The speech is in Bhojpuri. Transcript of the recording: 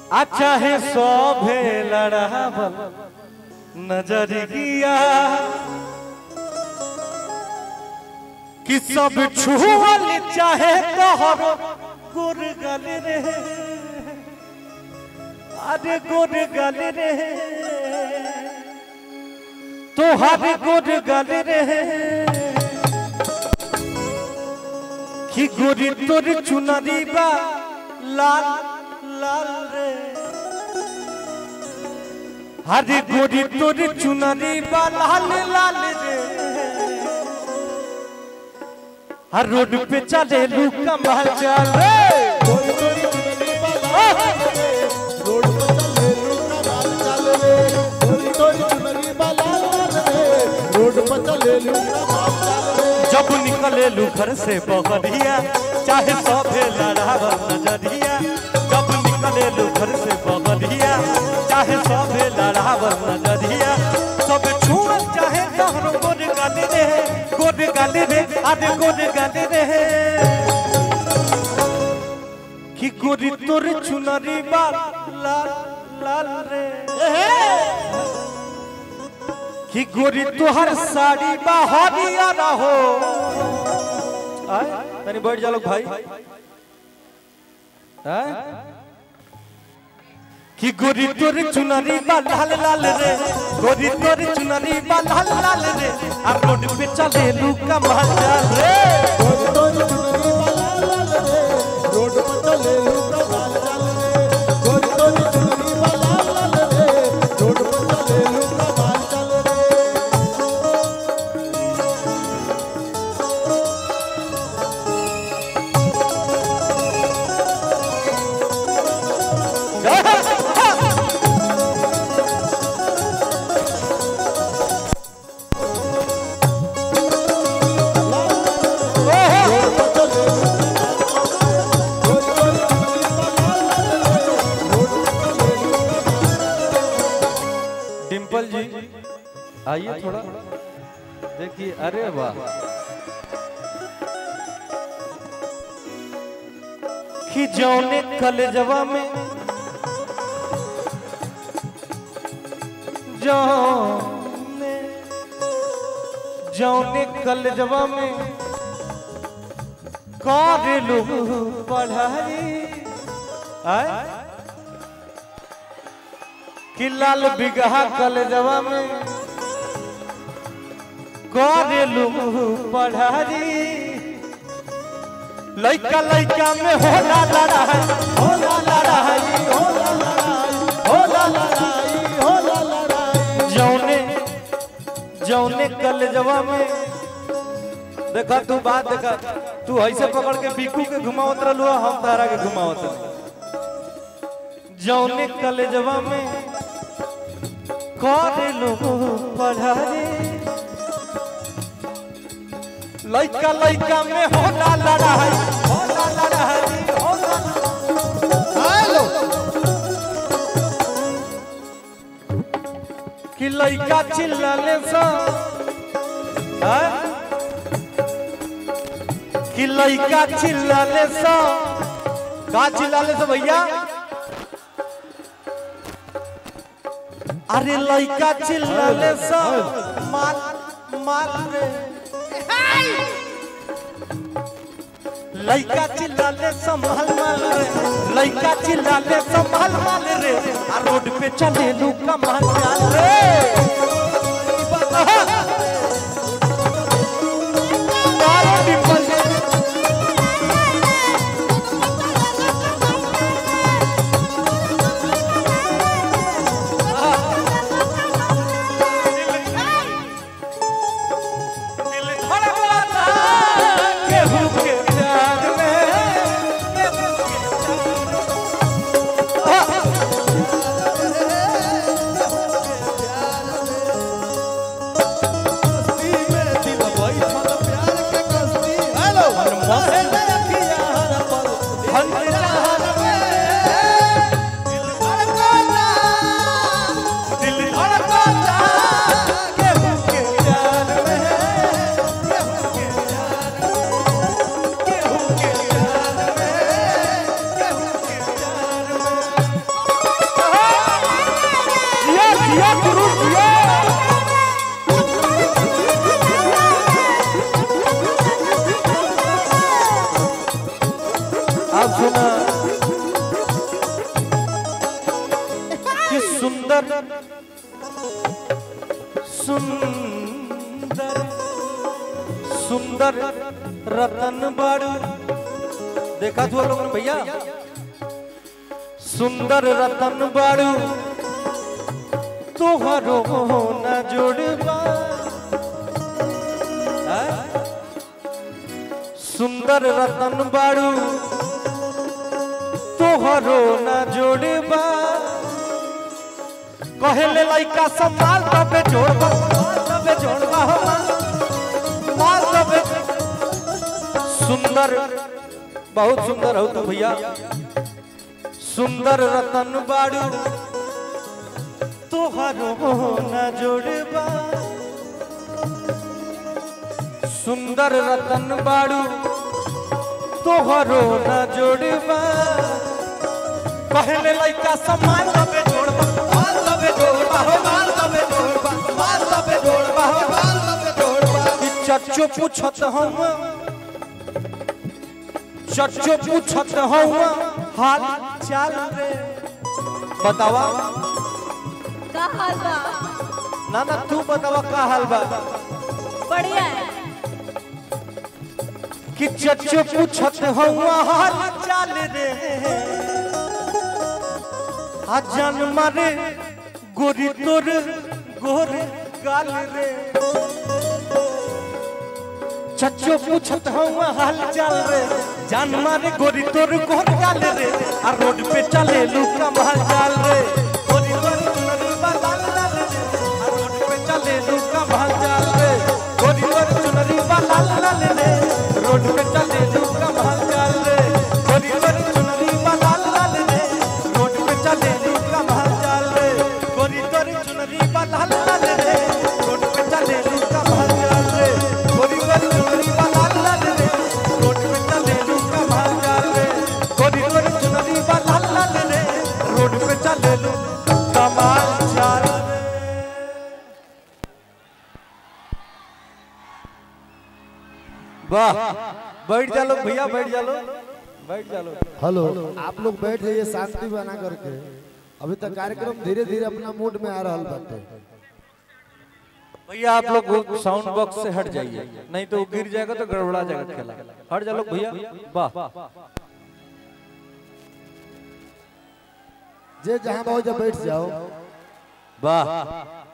अच्छा है शोभे लड़ावल नजरिया कि सब छुअल चाहे तोहर गुर गल रे अरे गुर गल रे तोहर गुर गल रे कि गोरी तोर चुनरी बा लाल लाल रे हरे गोरी तोर चुनरी बा लाल लाल रे हर रोड पे चले लू कमाल चल रे रोड पर चले लू जब निकले लू घर से बहरिया चाहे सभे लड़ावल नजरिया जब निकले लू घर से बहरिया चाहे सभे लड़ावल नजरिया सब छुअल चाहे तोहर गोर गाली रे गोर गाली रे अरे गोर गाली रे कि गोरी तोर चुनरी बाल लाल लाल रे कि गोरी तोहर साड़ी बा हरियर हो आय तनी बैठ जा लोग भाई आय कि गोरी तोर चुनरी बा लाल लाल रे गोरी तोर चुनरी बा लाल लाल रे आ रोड पे चले लू कमाल रे रोड पर चले लू कमाल चल रे गोरी गोरी चुनरी वाला लाल रे रोड पर चले लू कमाल चल रे डिम्पल जी आइए थोड़ा देखिए अरे वाह कि जौने कलेजवा में जौने जौने कलेजवा में करेलू पढ़ाई आय कि लाल बिगहा कलेजवा में करेलू पढ़ाई लइका लइका में होला लड़ाई होला लड़ाई होला लड़ाई होला लड़ाई होला लड़ाई जौने जौने कलेजवा में देखा तू बात देखा तू ऐसे पकड़ के बीकू के घुमावत रहलू हम तारा के घुमावत रहलू जौने कलेजवा में करेलू पढ़ाई लइका लइका में होला लड़ाई होला लड़ाई होला हेलो कि लइका चिल्लाले सा हैं? कि लइका चिल्लाले सा का चिल्लाले सा भैया अरे लइका चिल्लाले सा माल माल रे लइका चिल्लाले संभाल माल रे लइका चिल्लाले संभाल माल रे आ रोड पे चले लू कमाल चाल रे तारे डिंपल जी। दिल धड़कता केहू के प्यार में केहू के प्यार में। सुना कि सुंदर सुंदर सुंदर रतन बाड़ू देखा तू लोग ने भैया सुंदर रतन बाड़ू तोहरो न जोड़बा हैं? सुंदर रतन बाड़ू तोहरो न जोड़बा कहले लइका संभाल तबे जोड़बा माल तबे जोड़बा हो माल, माल तबे सुंदर बहुत सुंदर हो तू भैया सुंदर रतन बाड़ू तोहरो न जोड़बा सुंदर रतन बाड़ू तोहरो न जोड़बा पहले लइका समान तबे जोड़बा माल तबे जोड़बा हो माल तबे जोड़बा माल तबे जोड़बा हो माल तबे जोड़बा ई चच्चो पूछत हम चच्चो पूछत हम हाल चाल रे बतावा का हाल बा ना ना तू बतावा का हाल बा बढ़िया है कि चच्चो पूछत हुआ हाल चाल रे आ जन्म रे गोरी तोर गोर गाल रे चच्चो पूछत हुआ हाल चाल रे जन्म रे गोरी तोर गोर गाल रे आ रोड पे चले लुका महल चाल रे गोरी तोर चुनरी बा लाल लाल रे आ रोड पे चले लुका महल चाल रे गोरी तोर चुनरी बा लाल लाल रे रोड पे चले लुका महल चाल रे गोरी तोर चुनरी बा लाल लाल रे रोड पे चले लुका महल चाल रे गोरी तोर चुनरी बा लाल लाल रे रोड पे चले लुका महल चाल रे गोरी तोर चुनरी बा लाल लाल रे रोड पे चले लुका महल चाल रे गोरी तोर चुनरी बा लाल लाल रे रोड पे चले लुका महल चाल रे वाह बैठ जा लो भैया बैठ जा लो बैठ जा लो हेलो आप लोग बैठ जाइए शांति बना करके अभी तक कार्यक्रम धीरे धीरे अपना मूड में आ रहा बाटे भैया आप लोग साउंड बॉक्स से हट जाइए नहीं तो वो गिर जाएगा तो गड़बड़ा जाएगा खेला हट जा लोग भैया वाह जे जहाँ बहुत जा बैठ जाओ वाह